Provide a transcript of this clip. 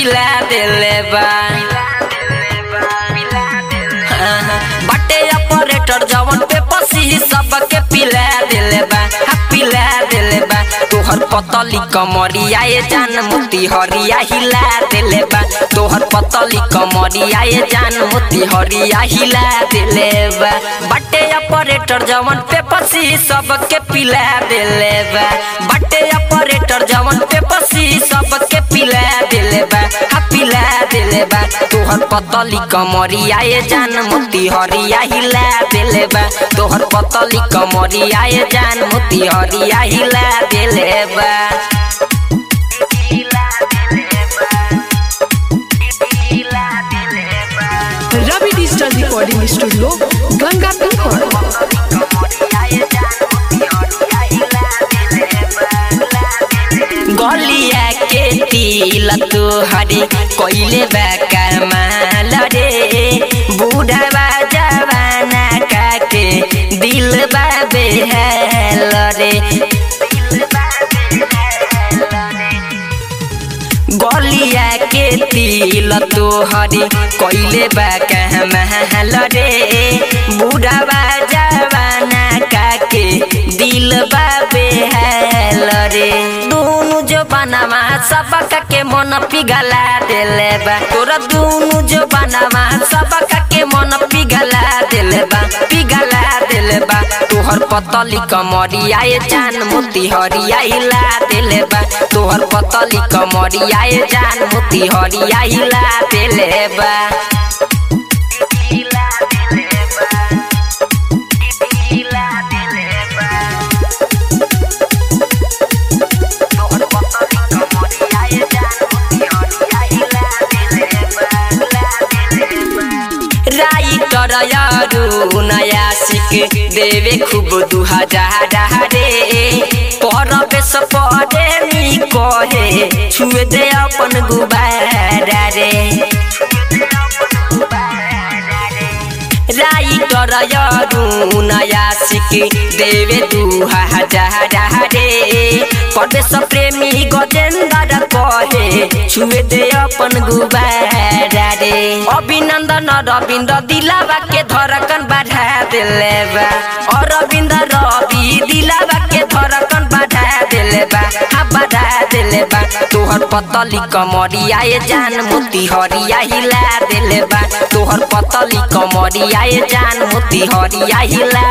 पिला देले बा बटे ऑपरेटर जवन पे पसी सबके पिला देले बा हा पिला देले बा तोहर पतली कमरिया ए जान मोती हरिया हिला देले बा तोहर पतली कमरिया ए जान मोती हरिया हिला देले बा बटे ऑपरेटर जवन पे पसी सबके पिला देले बा बटे ऑपरेटर जवन पे पसी सबके पिला देले बा हा पिला देले बा तोहर पतली कमरिया ए जान मोती हरिया हिला देले बा तोहर पतली कमरिया ए जान मोती हरिया हिला देले बा Ravi digital recording studio Ganga Pipar गलिया के तिल तोहरे कइले बा कमाल रे बूढ़ा जवाना काके दिल बा बेहाल रे गलिया के तिल तोहरे कइले बा कमाल रे बूढ़ा जवाना काके दिल बा बेहाल रे दोनों जो बनावा सबका के मन पिघला देले बा तोरा दोनों जो बनावा सबका के मन पिघला देले बा पिघला देले बा तोहर पतली कमरिया ए जान मोती हरिया हिला देले बा तोहर पतली कमरिया ए जान मोती हरिया हिला देले बा राइटर यारू नया सिक देवे खूब दू हजार रे परवेश पड़े नी कहे छुए दे अपन गुबारा रे राइटर यारू नया सिक देवे दू हजार रे परवेश प्रेमी गजेंद्र कहे छुए दे अपन गुबारा रे अभिनंदन रविंद्र दिलावा के धड़कन बढ़ा दिले बा और रविंद्र रवि दिलावा के धड़कन बढ़ा दिले बा हा बढ़ा दिले बा तोहर पतली कमरिया ए जान मोती हरिया हिला दिले बा तोहर पतली कमरिया ए जान मोती हरिया हिला